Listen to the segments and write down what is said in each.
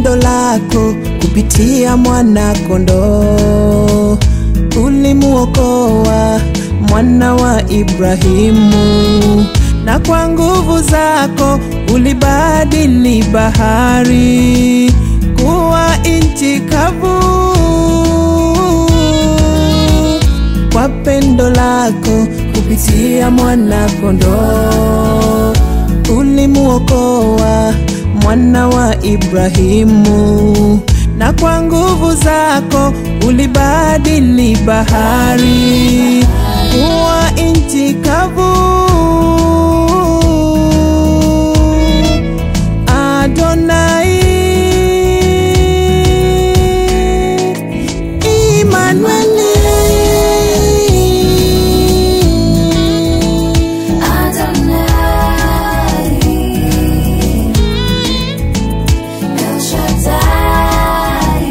pendo lako kupitia mwana kondoo ulimuokoa mwana wa Ibrahimu, na kwa nguvu zako ulibadili bahari kuwa nchi kavu. Kwa pendo lako kupitia mwana kondoo ulimuokoa mwana wa Ibrahimu, na kwa nguvu zako ulibadili bahari kuwa nchi kavu. Adonai, Immanueli. Adonai, El Shaddai,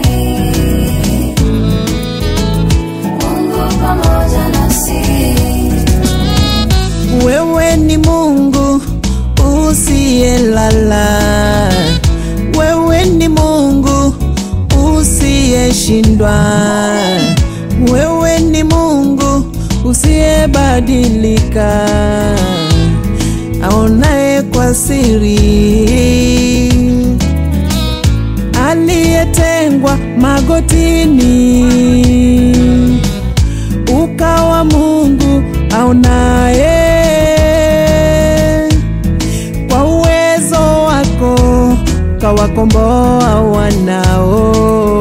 Mungu pamoja nasi. Wewe ni Mungu usiyelala, wewe ni Mungu usiyeshindwa, wewe ni Mungu usiyebadilika, aonaye kwa siri, aliyetengwa magotini ukawa Mungu aonaye kwa uwezo wako kawakomboa wanao.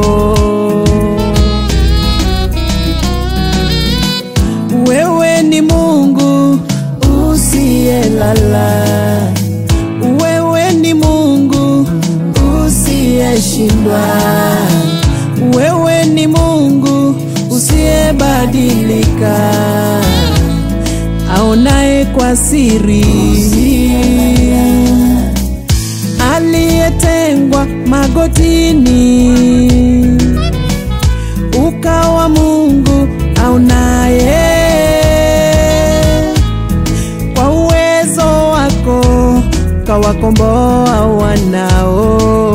Wewe ni Mungu usiyelala, wewe ni Mungu usiyeshindwa, wewe ni Mungu usiyebadilika, aonaye kwa siri, aliyetengwa magotini, ukawa Mungu aonaye kwa uwezo wako kawakomboa wanao.